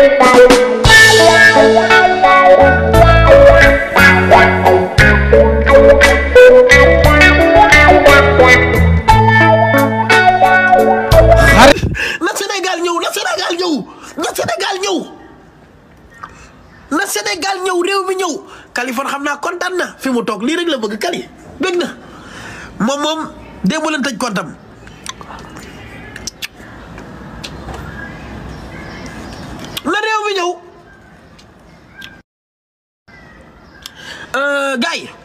na Sénégal ñëw na Sénégal ñëw na Sénégal ñëw na Sénégal ñëw réew mi ñëw Kaliphone xam naa kontaan na fi mu toog lii rek la bëgg Kali bëgg na moom moom démb leen tëj kontam na réew mi ñëw gars yi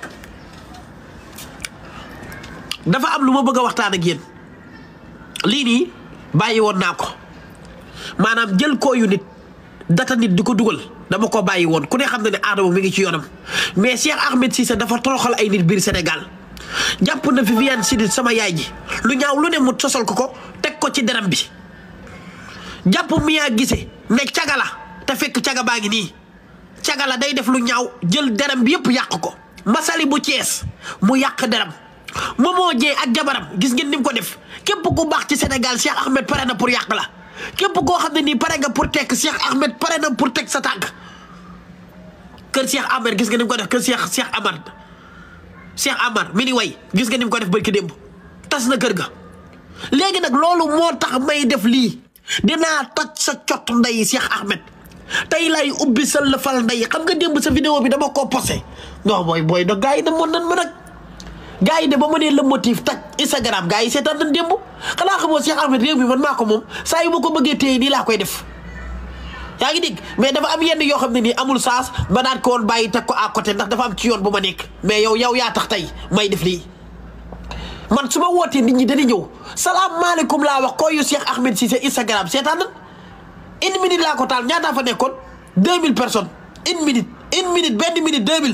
dafa am lu ma bëgg a waxtaan ak yéen lii nii bàyyi woon naa ko maanaam jël kooyu nit data nit di ko dugal dama ko bàyyi woon ku ne xam na ne Adama mi ngi ci yoonam mais Cheikh Ahmed Cissé dafa toroxal ay nit biir Sénégal jàpp na Viviane Chidid sama yaay ji lu ñaaw lu ne mu sosal ko ko teg ko ci deram bi jàpp Mia Guissé ne caga la te fekk caga baa ngi nii caga la day def lu ñaaw jël deram bi yëpp yàq ko Masali bu Thiès mu yàq deram Momo Dieng ak jabaram gis ngeen ni mu ko def képp ku baax ci Sénégal Cheikh Ahmed pare na pour yàq la képp koo xam ne nii pare nga pour tekk Cheikh Ahmed pare na pour teg sa tànk kër Cheikh Ahmed gis nga ni mu ko def kër Cheikh Cheikh Amar Cheikh Amar mi ni way gis nga ni mu ko def barki démb tas na kër ga léegi nag loolu moo tax may def lii dinaa toj sa cot ndey Cheikh Ahmed tey lay ubbi sa lëfal ndey xam nga démb sa vidéo bi dama koo posé non booy booy da gars yi da moon nan ma nag gars yi de ba ma nee le motif taj Instagram gars yi seetaan nañ démb xanaa xamoo Cheikh Ahmed réew mi man maa ko moom saa yu ma ko bëggee téye nii laa koy def yaa ngi dégg mais dafa am yenn yoo xam ne nii amul saas ba daan ko woon bàyyi teg ko à côté ndax dafa am ci yoon bu ma nekk mais yow yow yaa tax tey may def lii man su ma wootee nit ñi dañuy ñëw salaamaaleykum laa wax kooyu Cheikh Ahmed Cissé Instagram seetaan nañ une minute laa ko taal ñaataa fa nekkoon 2000 personnes une minute une minute benn minute 2000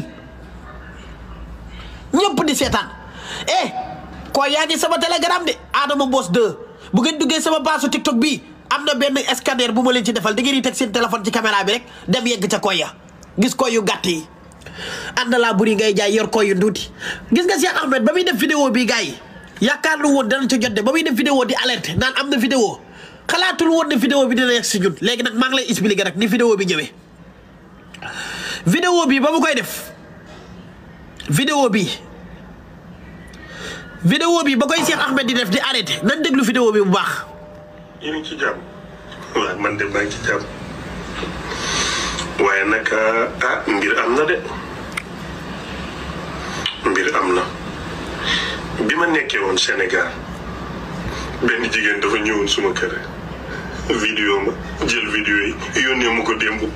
ñëpp di seetaan eh koo yaa ngi sama telegram de Adama Boss 2 bu ngeen duggee sama page TikTok bii am na benn scanner bu ma leen ci defal da ngeen di teg seen téléphone ci caméra bi rek dem yegg ca koy ya gis koy yu gàtt yi ànd laa buri ngay jaay yor koy yu nduuti gis nga Cheikh Ahmed ba muy def vidéo bi gars yi yaakaar lu woon danañ ca jot de ba muy def vidéo di alerte naan am na vidéo xalaatul woon ne vidéo bi dina yegg si ñun léegi nag maa ngi lay expliquer rek ni vidéo bi ñëwee vidéo bi ba mu koy def vidéo bi vidéo bi ba koy Cheikh Ahmed di def di arrêté nan déglu vidéo bi bu baax yéen a ngi ci jàmm waaw man de maa ngi ci jàmm waaye nag ah mbir am na de mbir am na bi ma nekkee woon Sénégal benn jigéen dafa ñëwoon suma kër vidéo ma jël vidéo yi yónnee ma ko démb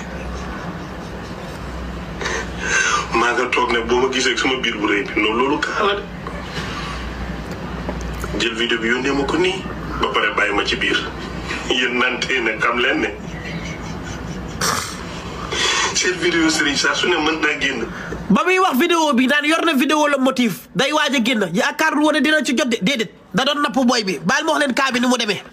maa nga toog ne boo ma gisee sama biir bu rëy bi noonu loolu kaala de jël vidéo bi yónnee ma ko nii ba pare bàyyi ma ci biir yéen nantee ne xam leen ne seen vidéo sëriñ saa su ne mën naa génn ba muy wax vidéo bi naan yor na vidéo la motif day waaj a génn yaakaarul woon ne dina ci jot de déedéet da doon napp booy bi baal ma wax leen kaa bi ni mu demee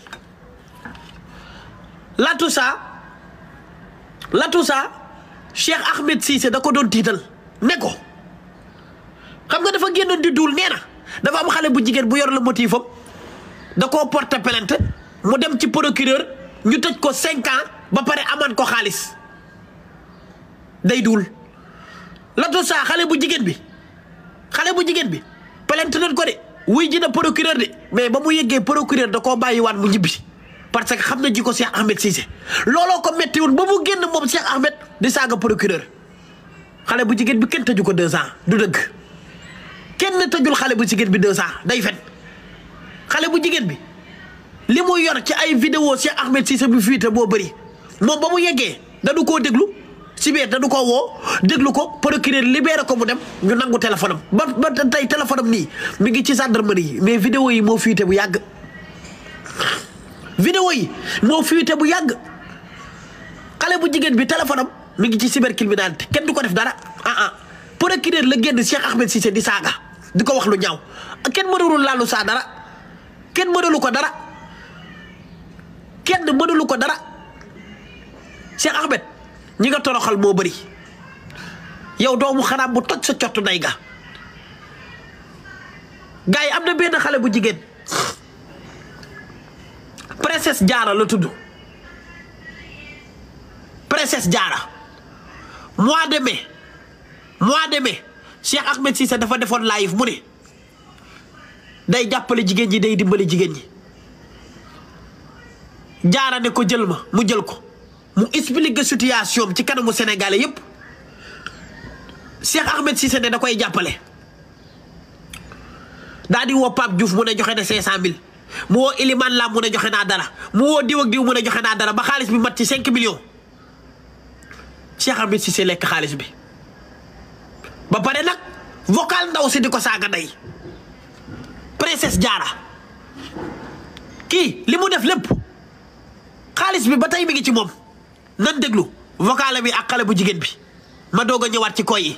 la tout ça la tout ça Cheikh Ahmed Cissé da ko doon tiital ne ko xam nga dafa génnoon di duul nee na dafa am xale bu jigéen bu yor la motif am da koo porter plainte mu dem ci procureur ñu tëj ko cinq ans ba pare amaan ko xaalis day duul latu saa xale bu jigéen bi xale bu jigéen bi plainte nañ ko de wuy ji na procureur de mais ba mu yeggee procureur da koo bàyyiwaat mu ñibbi parce que xam na ji ko Cheikh Ahmed Cissé looloo ko metti woon ba mu génn moom Cheikh Ahmed di saaga procureur xale bu jigéen bi kenn tëju ko deux ans du dëgg kenn tëjul xale bu jigéen bi deux ans day fen xale bu jigéen bi li mu yor ci ay vidéo Cheikh Ahmed Cissé bu fuite boo bëri moom ba mu yeggee dañu koo déglu si biir dañu koo woo déglu ko procureur libéré ko mu dem ñu nangu téléphone am ba ba tey téléphone am nii mi ngi ci gendarmerie yi mais vidéo yi moo fuite bu yàgg vidéo yi moo fuite bu yàgg xale bu jigéen bi téléphone am mi ngi ci cybercriminalité kenn du ko def dara ah ah procureur la génn Cheikh Ahmed Cissé di saaga di ko wax lu ñaaw kenn mënulul laalu saa dara kenn mënulu ko dara kenn mënulu ko dara Cheikh Ahmed ñi nga toroxal moo bëri yow doomu xaraam bu toj sa cottu nday ga gars yi am na benn xale bu jigéen princesse jaara la tudd princesse Diarra mois de mai mois de mai Cheikh Ahmed Cissé dafa defoon live mu ne day jàppale jigéen ñi day dimbali jigéen ñi Diarra ne ko jël ma mu jël ko mu expliquer situation ci kanamu Sénégalais yépp Cheikh Ahmed Cissé ne da koy jàppale daa di woo Pape Diouf mu ne joxe na cinq cent mille mu woo Iliman Lam mu ne joxe naa dara mu woo diw ak diw mu ne joxe naa dara ba xaalis bi mat ci cinq millions Cheikh Ahmed Cissé lekk xaalis bi ba pare nag vocal ndaw si di ko saaga ndey princesse Diarra kii li mu def lépp xaalis bi ba tey mi ngi ci moom nan déglu vocal bi ak xale bu jigéen bi ma doog a ñëwaat ci koy yi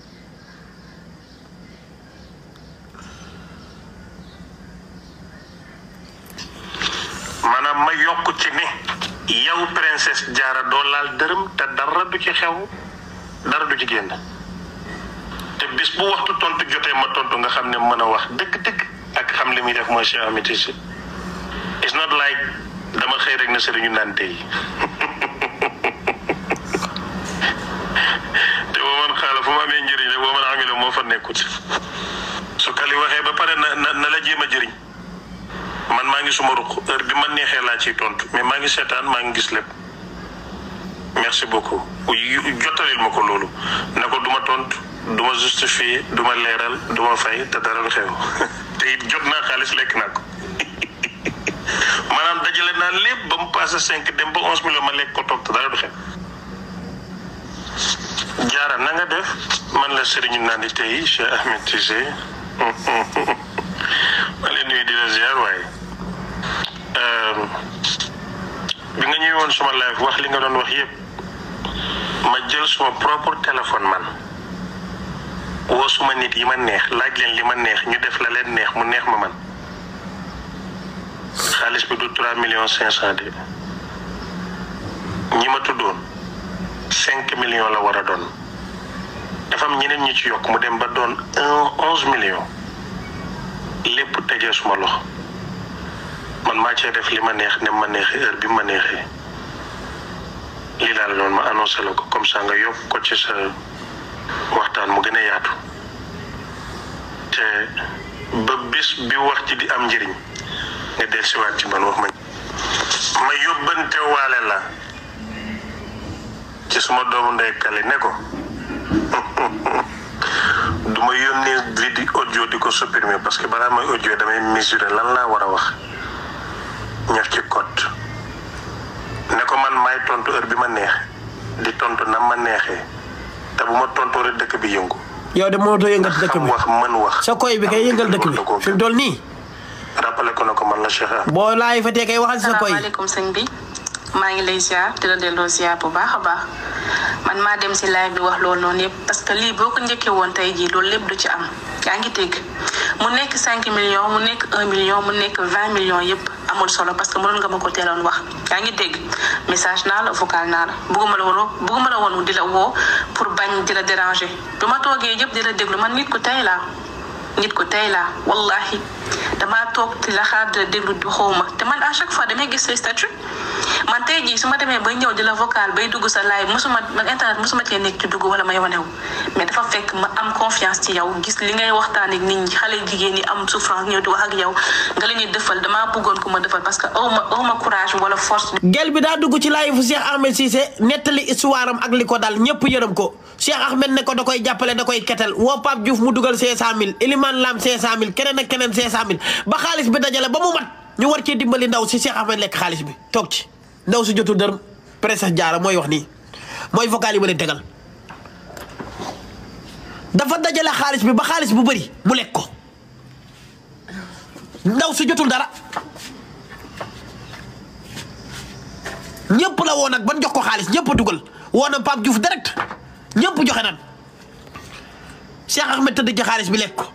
maanaam ma yokk ci ne yow princesse Diarra doo laal dërëm te dara du ci xew dara du ci génn te bis bu waxtu tontu jotee ma tontu nga xam ne mën a wax dëgg-dëgg ak xam li muy def mooy Cheikh Ahmed Cissé it's not like dama xëy rek na sëriñu naan tey te boo man xaala fu ma amee njëriñ rek boo man amee moo fa nekkut su kali waxee ba pare na na na la jéem a jëriñ man maa ngi suma ruq heure bi ma neexee laa ciy tontu mais maa ngi seetaan maa ngi gis lépp merci beaucoup jottalil ma ko loolu ne ko du ma tontu du ma justifier du ma leeral du ma fay te dara du xew te it jot naa xaalis lekk naa ko maanaam dajale naa lépp ba mu passé cinq dem ba onze millions ma lekk ko toog te dara du xew jaara na nga def man la sëriñu naan di tey Cheikh Ahmed Cissé ma leen nuyu di la ziar waaye bi nga ñëwee woon suma live wax li nga doon wax yépp ma jël suma propre téléphone man woo suma nit yi ma neex laaj leen li ma neex ñu def la leen neex mu neex ma man xaalis bi du trois millions cinq cent de ñi ma tuddoon cinq millions la war a doon dafa am ñeneen ñi ci yokk mu dem ba doon un onze millions lépp tegee suma loxo man maa cee def li ma neex ne ma neexee heure bi ma neexee lii laa la doon ma annoncé la ko comme ça nga yokk ko ci sa waxtaan mu gën a yaatu te ba bis bi wax ci di am njëriñ nga dellusiwaat ci man wax ma. ma yóbbante waale la ci suma doomu ndey kale ne ko du ma yónnee vidéo audio di ko supprimer parce que balaa may audio damay mesurer lan laa war a wax. ñaf ci code ne ko man maay tontu heure bi ma neex di tontu na ma neexee te bu ma tontoo rek dëkk bi yëngu. yow de moo doo yëngal dëkk xam bi wax mën wax. sa koy bi kay yëngal dëkk bi fi mu toll nii rappelé ko ne ko man la Cheikh Ahmed. boo laay fa tee kay waxal sa koy salaamaaleykum sëñ bi maa ngi lay ziar di la delloo ziar bu baax a baax man maa dem si live bi wax loolu noonu yëpp parce que lii boo ko njëkkee woon tey jii loolu lépp du ci am yaa ngi dégg mu nekk 5 millions mu nekk 1 million mu nekk 20 millions yëpp amul solo parce que mënoon nga ma ko teeloon wax yaa ngi dégg message naa la vocal naa la bugguma la woon bugguma la woon di la woo pour bañ di la déranger bi ma toogee yëpp di la déglu man nit ku tey laa nit ku tey laa wallahi damaa toog di la xaar di la déglu di xawma te man à chaque fois damay gis say statut man tey jii su ma demee bay ñëw di la vocal bay dugg sa live mosuma man internet mosuma cee nekk ci dugg wala may wanew mais dafa fekk ma am confiance ci yow gis li ngay waxtaan ak nit ñi xale jigéen ñi am souffrance ñëw di wax ak yow nga leen di defal damaa bëggoon ku ma defal parce que aw ma aw ma courage wala force. gel bi daa dugg ci live fu Cheikh Ahmed Cissé nettali histoire am ak li ko dal ñëpp yërëm ko Cheikh Ahmed ne ko da koy jàppale da koy ketal woo Pape Diouf mu dugal 500000 Elimane Lam 500000 keneen ak keneen 500000 ba xaalis bi dajale ba mu mat ñu war cee dimbali ndaw si Cheikh Ahmed lekk xaalis bi toog ci ndaw si jotul dërëm princesse Diarra mooy wax nii mooy vocal yi ma leen tegal dafa dajale xaalis bi ba xaalis bu bëri mu lekk ko ndaw si jotul dara ñëpp la woo nag ban jox ko xaalis ñëpp a dugal woo na Pape Diouf direct ñëpp joxe nan Cheikh Ahmed tëdd ci xaalis bi lekk ko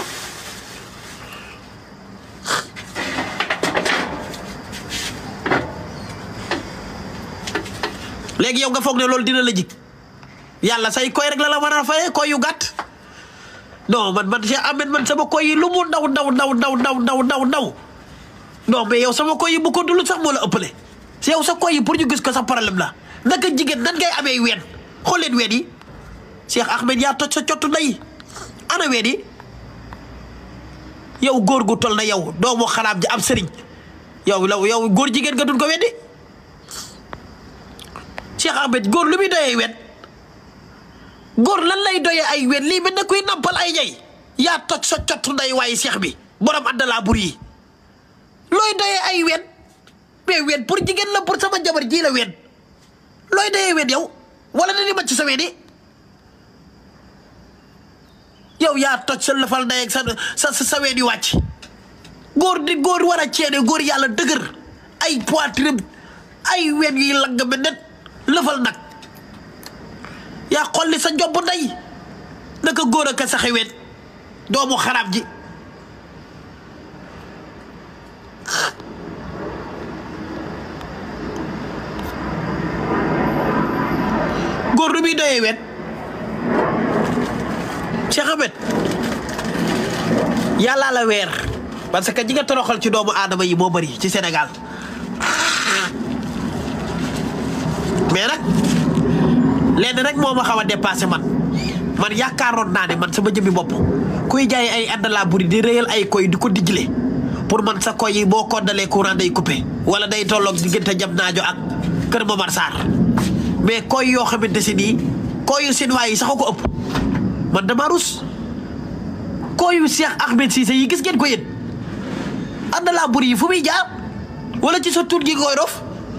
léegi yow nga foog ne loolu dina la jig yàlla say koy rek la la war a fayee koy yu gàtt non man man Cheikh Ahmed man sama koy yi lu mu ndaw ndaw ndaw ndaw ndaw ndaw ndaw ndaw non mais yow sama koy yi bu ko dul sax moo la ëppale si yow sa koy yi pour ñu gis ko sa problème la naka jigéen nan ngay amee ween xool leen ween yi Cheikh Ahmed yaa toj sa cottu ndey ana ween yi yow góor gu tol na yow doomu xalaam ji am sëriñ yow law yow góor jigéen nga dun ko weddi Cheikh Ahmed góor lu muy doyee ween góor lan lay doyee ay ween lii mel na kuy nampal ay ñay yaa toj sa cottu ndey waaye Cheikh bi borom àndalaa bur yi looy doyee ay ween mais ween pour jigéen la pour sama jabar ji la ween looy doyee ween yow wala na ni ma ci sa ween yi yow yaa toj sa lëfal ndey ak sa sa sa ween yu wàcc góor di góor war a ceene góor yàlla dëgër ay poitrine ay ween yuy lang me net lëfal nag yaa xolli sa njobb ndey naka góor a ka saxe ween doomu xaraam ji góor du muy doyee ween Cheikh Ahmed yàllaa la weer parce que ñi nga toroxal ci doomu aadama yi moo bëri ci Sénégal mais nag lenn rek moo ma xaw a dépassé man man yaakaaroon naa ne man sama jëmmi bopp kuy jaay ay àndalaa buri di réyal ay koy di ko dijle pour man sa koy yi boo koddalee courant day coupé wala day tolloog diggante jam naajo ak Kër Momar Sarr mais koy yoo xamante si nii koyu Sinwaa yi sax a ko ëpp man dama rus koyu Cheikh Ahmed Cissé yi gis ngeen ko yéen àndalaa buri yi fu muy jaar wala ci sa tur gi koy rof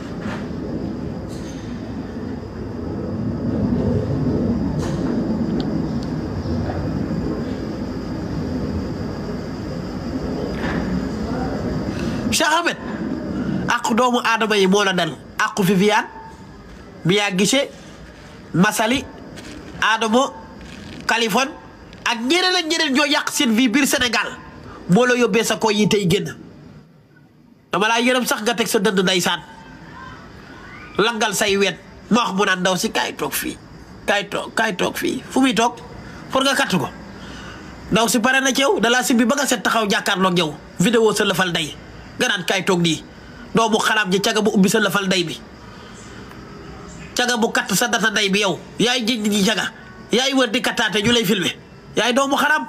Cheikh Ahmed àqu doomu aadama yi moo la dal àqu Viviane Mia Guissé Massaly Adamo Kaliphone ak ñeneen ak ñeneen ñoo yàq seen vie biir Sénégal moo la yóbbee sa ko yi tey génn dama laa yërëm sax nga teg sa dënd ndeysaan langal say wet ma wax mu naan ndaw si kaay toog fii kaay toog kaay toog fii fu muy toog pour nga katt ko ndaw si pare na ci yow dalaa si bi ba nga set taxaw jàkkaarloog yow vidéo sa lëfal ndey nga naan kaay toog nii doomu xalaam ji caga bu ubbi sa lëfal ndey bi caga bu katt sa data ndey bi yow yaay jëj nit ñi caga yaay wër di kattaate ñu lay filmer yaay doomu xaraam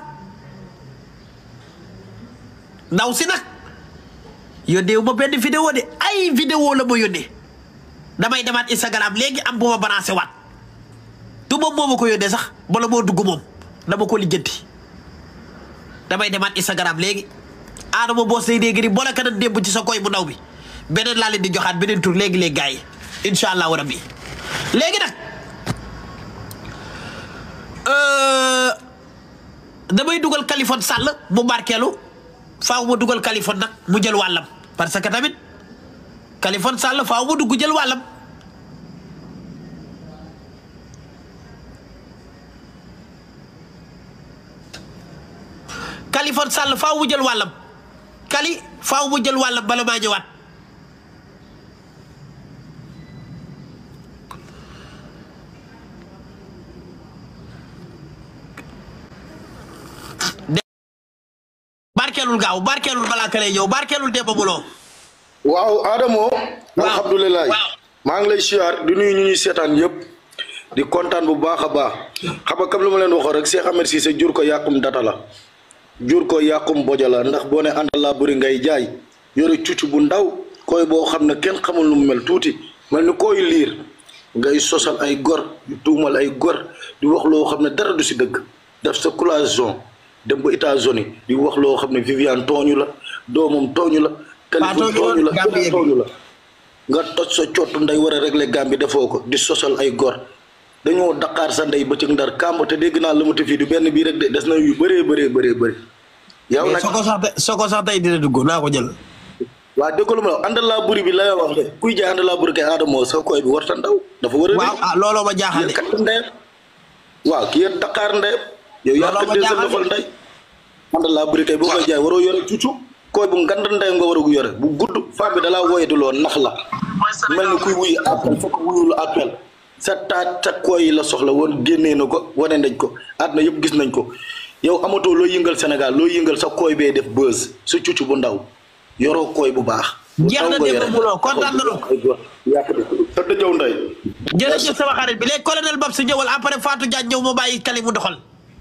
ndaw si nag yónnee wu ma benn vidéo de ay vidéo la ma yónnee damay demaat Instagram léegi am bu ma balancé waat du moom moo ma ko yónnee sax bala moo dugg moom dama ko lijjanti damay demaat Instagram léegi Adama boos lay dégg ni boole ka nan démb ci sa koy bu ndaw bi beneen laa leen di joxaat beneen tur léegi léegi gars yi incha allahu rabbi léegi nag damay dugal Kaliphone Sall mu barkeelu faaw ma dugal Kaliphone nag mu jël wàllam parce que tamit Kaliphone Sall faaw ma dugg jël wàllam Kaliphone Sall faaw mu jël wàllam Kali faaw mu jël wàllam bala maa ñëwaat barkeelul gaaw barkeelul balaa ka lay ñëw barkeelul Demba Muloo waaw Adamo Waaw. alhamdulilah Waaw. maa ngi lay siyaar di nuyu ñu ñuy seetaan yëpp di kontaan bu baax a baax xam nga comme li ma leen waxoon rek Cheikh Ahmed Cissé jur ko yàqum data la jur ko yàqum bojo la ndax boo ne àndal laa bëri ngay jaay yore cucc bu ndaw koy boo xam ne kenn xamul nu mu mel tuuti mel ni koy liir ngay sosal ay gor di tuumal ay gor di wax loo xam ne dara du si dëgg def sa collation dem ba États-Unis di wax loo xam ne Viviane tooñu la doomam tooñu la Kaliphone tooñu tooñu la Gambie kenn tooñu la nga toj sa cottu ndey war a régler Gambie defoo ko di sosal ay gor dañoo daqaar sa ndey bëccëg ndar kàmb te dégg naa lëmati fii du benn bii rek de des na yu bëree bëree bëree bëri yow nag soo ko sax tey soo ko sax tey dina dugg naa ko jël waa dégg lu ma la àndal laa buri bi la wax de kuy jaay àndal laa buri kay aadamoo sa koy bi warta ndaw dafa war a waaw ah looloo ma jaaxal yéen de kat ndeyam waaw ki yéen daqaar ndeyam yow yaa Looloo ma tëddee sa jaaxal de. lëfal ndey àndal laa buri kay boo koy jaay waroo yore cucu koy bu ngand ndeyam nga war a yore bu gudd femme bi dalaa woyatuloo nax la mel ni kuy wuyu appel fokk wuyulu appel sa taat sa koy yi la soxla woon génnee na ko wane nañ ko àdduna yëpp gis nañ ko yow amatoo loo yëngal Sénégal loo yëngal sa koy bee def buzz sa cucu bu ndaw yoroo koy bu baax. bu Jeex na ndaw nga Demba yore. Muloo, kontaan nañu. ay góor yàq de sa dëjëw ndey. jërëjëf sama xarit bi léegi colonel Babs ñëwal après Fatou Diagne ñëw ma bàyyi kali mu doxal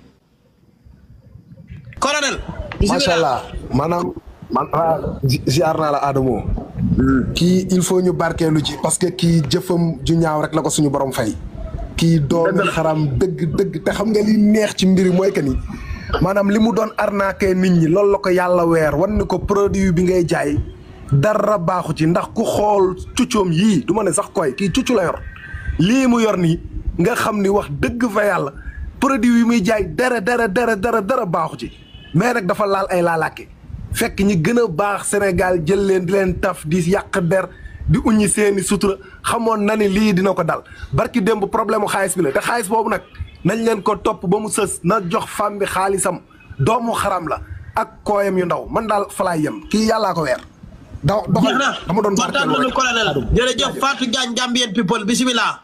colonel macha allah maanaam man ah ziar naa la Adamo kii il faut ñu barkeelu ci parce que kii jëfam ju ñaaw rek la ko suñu borom fay. kii doomi xaram dëgg dëgg te xam nga li neex ci mbiri mooy que ni maanaam li mu doon arnaqué nit ñi loolu la ko yàlla weer wan ni ko produit bi ngay jaay dara baaxu ci ndax ku xool cuccoom yii du ma ne sax koy kii cuccu la yor lii mu yor nii nga xam ni wax dëgg fa yàlla produit yi muy jaay dara dara dara dara dara baaxu ci mais nag dafa laal ay laalaake fekk ñi gën a baax Sénégal jël leen di leen taf di yàq der di uññi seeni sutura xamoon na ni lii dina ko dal barki démb problème mu xaalis bi la te xaalis boobu nag nañ leen ko topp ba mu sës na jox femme bi xaalisam doomu xaram la ak kooyam yu ndaw man daal falaay yem kii yàllaa ko weer. da doxal dama doon kontaan nañu colonel jërëjëf Fatou Diagne Gambian people bisimilah.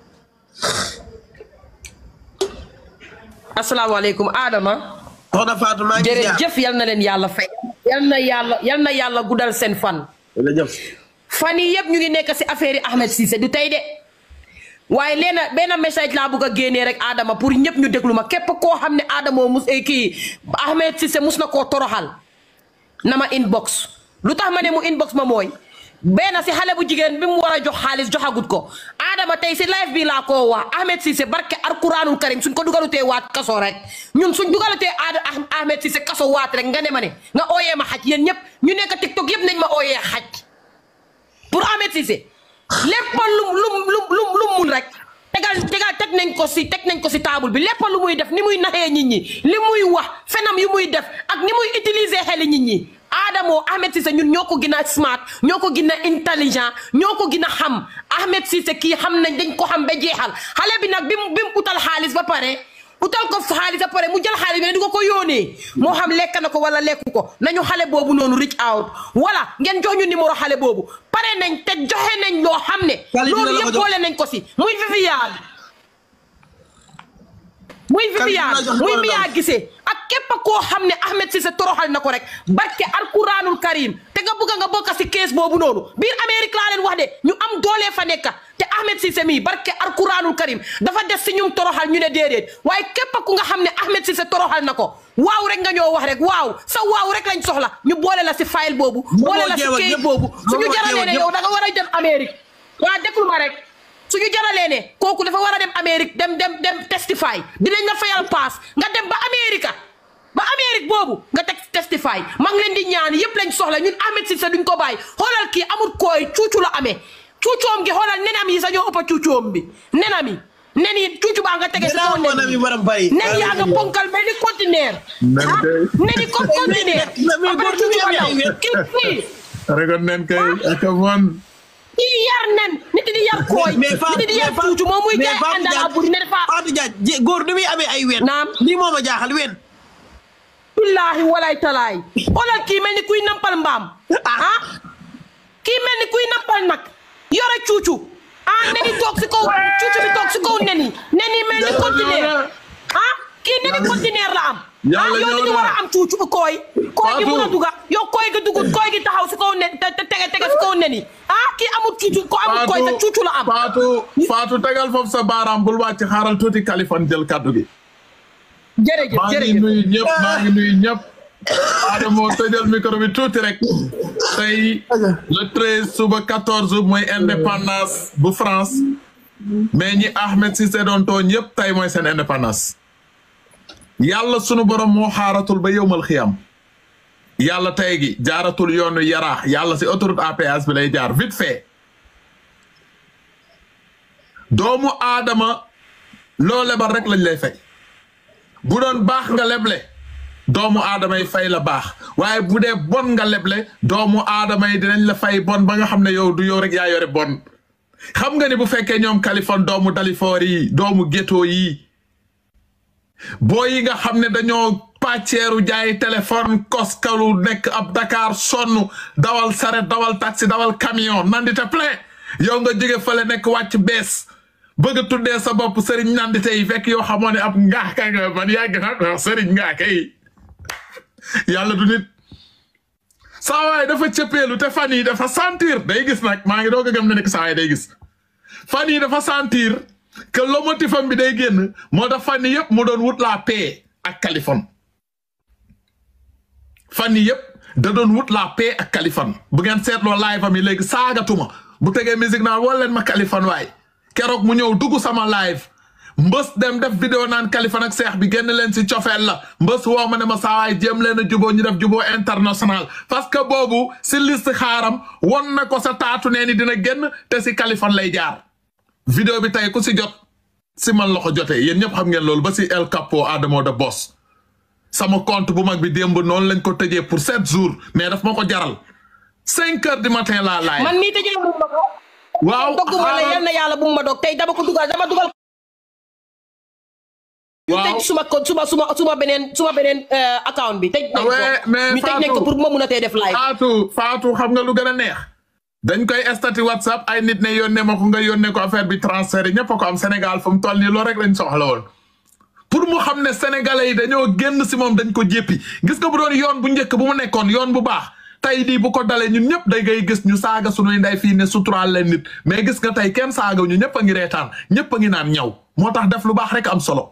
asalaamaaleykum Adama. soxna Fatou maa ngi ziar jërëjëf yal na leen yàlla fay. yal na yàlla yal na yàlla guddal seen fan. jërëjëf. fan yii yëpp ñu ngi nekk si affaire yi Ahmed Cissé du tey de waaye leena benn message laa bëgg a génnee rek Adama pour ñëpp ñu déglu ma képp koo xam ne Adama mus kii Ahmed Cissé mus na koo toroxal na ma inbox lu tax ma ne mu inbox ma mooy benn si xale bu jigéen bi mu war a jox xaalis joxagut ko Adama tey si live bi laa koo wax Ahmed Cissé barke alquranul karim suñ ko dugalutee waat kaso rek ñun suñ dugalutee aada Ahmed Cissé kaso waat rek nga ne ma ne nga ooyee ma xaj yéen ñëpp ñu nekk TikTok yëpp nañ ma ooyee xaj pour Ahmed Cissé lépp lum lum lum lum lum mun rek tegal tegal teg nañ ko si teg nañ ko si table bi lépp lu muy def ni muy naxee nit ñi li muy wax fenam yu muy def ak ni muy utiliser xeli nit ñi Adamo Ahmed Cissé ñun ñoo ko gën a smart ñoo ko gën a intelligent ñoo ko gën a xam Ahmed Cissé kii xam nañ dañ ko xam ba jeexal xale bi nag bi mu bi mu utal xaalis ba pare utal ko xaalis ba pare mu jël xaalis bi ne di ko ko yónnee moo xam lekk na ko wala lekku ko nañu xale boobu noonu reach out wala ngeen jox ñu numéro xale boobu pare nañ te joxe nañ loo xam ne loolu yëpp boole nañ ko si muy Viviane muy Viviane muy Mia Guissé ak képp koo xam ne Ahmed Cissé toroxal na ko rek barke alquranul karim te nga bëgg nga bokk si kees boobu noonu biir Amérique laa leen wax de ñu am doole fa nekk te Ahmed Cissé mii barke alquranul karim dafa des si ñum toroxal ñu ne déedéet waaye képp ku nga xam ne Ahmed Cissé toroxal na ko waaw rek nga ñoo wax rek waaw sa waaw rek lañ soxla ñu boole la si file boobu boole la si kayit boobu suñu jaralee ne yow da nga war a dem Amérique waa déglu ma rek suñu jaralee ne kooku dafa war a dem Amérique dem dem dem testify dinañ la fayal paas nga dem ba Amérique ba Amérique boobu nga teg testify maa ngi leen di ñaan yëpp lañ soxla ñun Ahmed Cissé duñ ko bàyyi xoolal kii amul kooy cuucu la amee cuucoom gi xoolal nenam yi sañoo ëpp cuucoom bi nenam yi nen yi cuucu baa nga tege si kaw nen yi nen yaa nga ponkal mel ni conteneur ah nen yi comme conteneur après cuucu ba daw kii kii regon nen kay aka mon kii yar nen nit di yar kooy nit di yar cuucu moom muy jaay àndala buri ne dafa Fatou Diagne góor ni muy amee ay ween naam lii moo ma jaaxal ween billaahi walaay talaay xoolal kii mel ni kuy nampal mbaam ah kii mel ni kuy nampal nag yore cuucu ah neni toog si kaw cuucu bi toog si kaw nen yi nen yi mel ni conteneur ah kii neni conteneur la am ah yow ni ñu war a am cuucu kooy kooy gi mun a duga yow kooy gi dugul kooy gi taxaw si kaw nen te tege tege si kaw nen yi ah kii amul cuucu ko amul kooy te cuucu la am Fatou Fatou tegal foofu sa baaraam bul wàcc xaaral tuuti Kaliphone jël kaddu gi jërëjëf maa ngi jërëjëf nuyu ñëpp maa ngi nuyu ñëpp Adamo tëjal micro bi tuuti rek tey le treize suba quatorze mooy indépendance bu France mais ñi Ahmed Cissé doon tooñ yëpp tey mooy seen indépendance yàlla sunu borom moo xaaratul ba yowmal xiyam yàlla tey gi jaaratul yoonu yaraax yàlla si autoroute à péage bi lay jaar vite fait doomu aadama loo lebal rek lañ lay fay bu doon baax nga leble doomu aadama yi fay la baax waaye bu dee bon nga leble doomu aadama yi dinañ la fay bon ba nga xam ne yow du yow rek yaa yore bon xam nga ni bu fekkee ñoom Kaliphone doomu Dalifoor yi doomu ghetto yi boo yi nga xam ne dañoo pàcceeru jaay téléphone koskalu nekk ab Dakar sonn dawal saret dawal taxi dawal camion nandite plein yow nga jóge fële nekk wàcc bees bëgg a tuddee sa bopp sëriñ nandite yi fekk yoo xamoo ne ab ngaaka nga man yàgg na ko sëriñ ngaaka yi yàlla du nit saa waay dafa cëppeelu te fan yi dafa sentir day gis nag maa ngi doog a gëm ne nekk saa waay day gis fan yi dafa sentir que lomotifam bi day génn moo tax fan yi yëpp mu doon wut la paix ak Kaliphone fan yi yëpp da doon wut la paix ak Kaliphone bu ngeen seetloo live am yi léegi saagatuma bu tegee musique naan woo leen ma Kaliphone waay keroog mu ñëw dugg sama live mbës dem def vidéo naan Kaliphone ak seex bi génn leen si cofeel la mbës woo ma ne ma saawaay jéem leen a juboo ñu def juboo international parce que boobu si liste xaaram won na ko sa taatu nee ni dina génn te si Kaliphone lay jaar vidéo bi tey ku si jot si man la ko jotee yéen ñëpp xam ngeen loolu ba si El Capo Adamo de Boss sama compte bu mag bi démb noonu lañ ko tëjee pour sept jours mais daf ma ko jaral cinq heures du matin laa laay man mii tëjee wu ma ko. waaw dogguma la yal na yàlla bu mu ma dog tey dama ko dugal dama dugal. ñu waaw tëj suma ko suma suma suma beneen suma beneen euh, account bi tëj nañ ko Ouais, mais ñu tëj nañ ko Fatou- pour ma mun a tey def live. Fatou Fatou xam nga lu gën a neex dañ koy estati WhatsApp ay nit ne yónnee ma ko nga yónnee ko affaire bi transfert yi ñëpp a ko am Sénégal fu mu toll nii loolu rek lañ soxla woon pour mu xam ne sénégalais yi dañoo génn si moom dañ ko jéppi gis nga bu doon yoon bu njëkk bu mu nekkoon yoon bu baax tey nii bu ko dalee ñun ñëpp day ngay gis ñu saaga sunuy nday fii ne suturaal leen nit mais gis nga tey kenn saaga ñu ñëpp a ngi reetaan ñëpp a ngi naan ñaw moo tax def lu baax rek am solo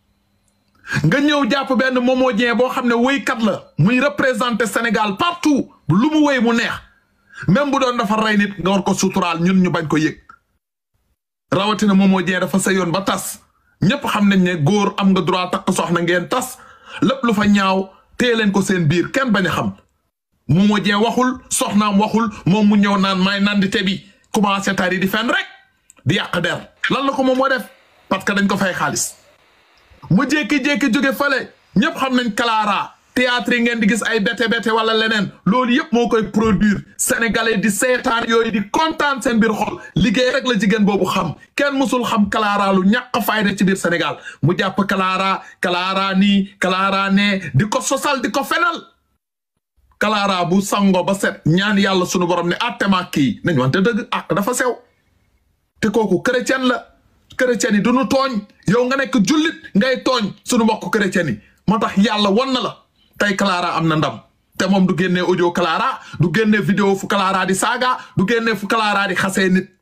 nga ñëw jàpp benn Momo Dieng boo xam ne wéykat la muy représenter Sénégal partout lu mu wéy mu neex même bu doon dafa rey nit nga war ko suturaal ñun ñu bañ ko yëg rawatina Momo Dieng dafa sëyoon ba tas ñëpp xam nañ ne góor am nga droit takk soxna ngeen tas lépp lu fa ñaaw téye leen ko seen biir kenn bañ a xam Momo Dieng waxul soxnaam waxul moom mu ñëw naan may nandite bi commencé tari di fen rek di yàq der lan la ko moom moo def parce que dañ ko fay xaalis mu jékki-jékki jóge fële ñëpp xam nañ Clara théâtre yi ngeen di gis ay bete bete wala leneen loolu yëpp moo koy produire sénégalais di seetaan yooyu di kontaan seen biir xol liggéey rek la jigéen boobu xam kenn musul xam Clara lu ñàkk fayda ci biir Sénégal mu jàpp Clara Clara nii Clara nee di ko sosal di ko fenal Clara bu sango ba set ñaan yàlla sunu borom ne attema kii nañ wante dëgg ak dafa sew te kooku chrétien la chrétien yi du nu tooñ yow nga nekk jullit ngay tooñ sunu mbokk chrétien yi moo tax yàlla wan na la tey Clara am na ndam te moom du génnee audio Clara du génnee vidéo fu Clara di saaga du génnee fu Clara di xasee nit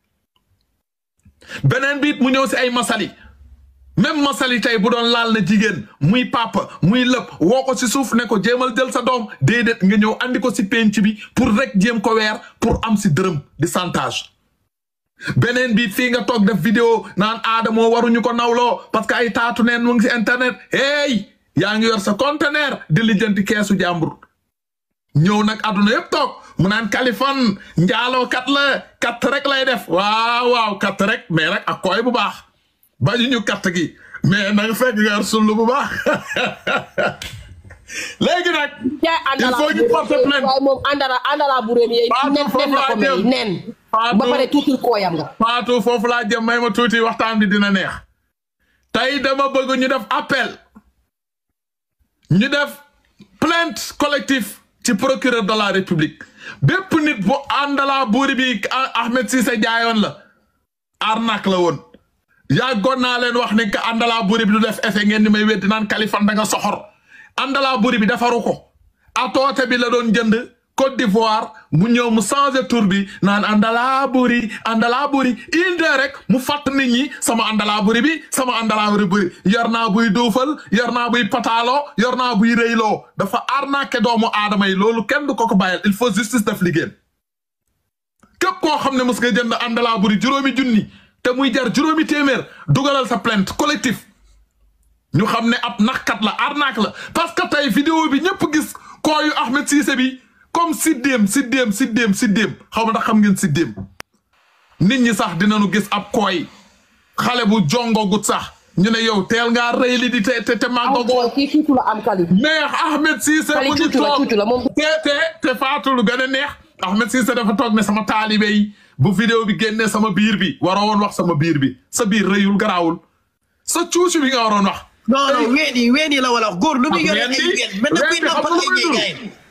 beneen biit mu ñëw si ay masali même masali tey bu doon laal na jigéen muy papa muy lëpp woo ko si suuf ne ko jéemal jël sa doom déedéet nga ñëw andi ko si penc bi pour rek jéem ko weer pour am si dërëm di chantage beneen bi fii nga toog def vidéo naan aadamoo waruñu ko nawloo parce que ay taatu neen mu ngi si internet hey yaa ngi yor sa conteneur di lijjanti keesu jàmbur ñëw nag àdduna yëpp toog mu naan Kaliphone njaaloo kat la kat rek lay def waaw waaw kat rek mais rek ak koy bu baax bañu ñu kat gi mais nanga fekk nga yor sullu bu baax léegi nag jaay il àndala faut ñu porter plainte waaye moom àndala àndala bu réem yeey Fatou, nen foofu nen la ko laa may jëm. nen Fatou. ba pare tuutil kooyam nga Fatou foofu laa jëm may ma tuuti waxtaan bi dina neex tey dama bëgg ñu def appel ñu def plainte collectif ci procureur de la république bépp nit bu àndalaa buuri bi Ah- Ahmed Cissé jaayoon la arnaque la woon yàggoon naa leen wax ne que àndalaa buuri bi du def effet ngeen di may weddi naan Kaliphone da nga soxor àndalaa buuri bi defaru ko atoote bi la doon jënd Côte d'Ivoire mu ñëw mu changé tour bi naan àndalaa buri àndalaa buri inde rek mu fàtt nit ñi sama àndalaa buri bi sama àndalaa buri buri yor naa buy duufal yor naa buy pataaloo yor naa buy rëyloo dafa arnaqué doomu aadama yi loolu kenn du ko ko bàyyil il faut justice def liggéeyam képp koo xam ne mos nga jënd àndalaa buri juróomi junni te muy jar juróomi téeméer dugalal sa plainte collectif ñu xam ne ab naxkat la arnaque la parce que tey vidéo bi ñëpp gis kooyu Ahmed Cissé bi comme siddéem siddéem siddéem siddéem xaw ma ndax xam ngeen siddéem nit ñi sax dinañu gis ab kooy xale bu jongogut sax ñu ne yow teel ngaa rëy li di te te te am màggagoo kooy kii tuutu la am kali mais Ahmed Cissé Kali mu ngi tuuti la toog tuuti la moom te te te faatu lu gën a neex Ahmed Cissé dafa toog ne sama taalibe yi bu vidéo bi génnee sama biir bi waroo woon wax sama biir bi sa biir rëyul garaawul sa cuucu bi nga waroon wax non non ween yi ween yi la wala wax góor lu muy yore ay ween bi ween mel na kuy ween bi xam nampal nga lu ay muy jéegaay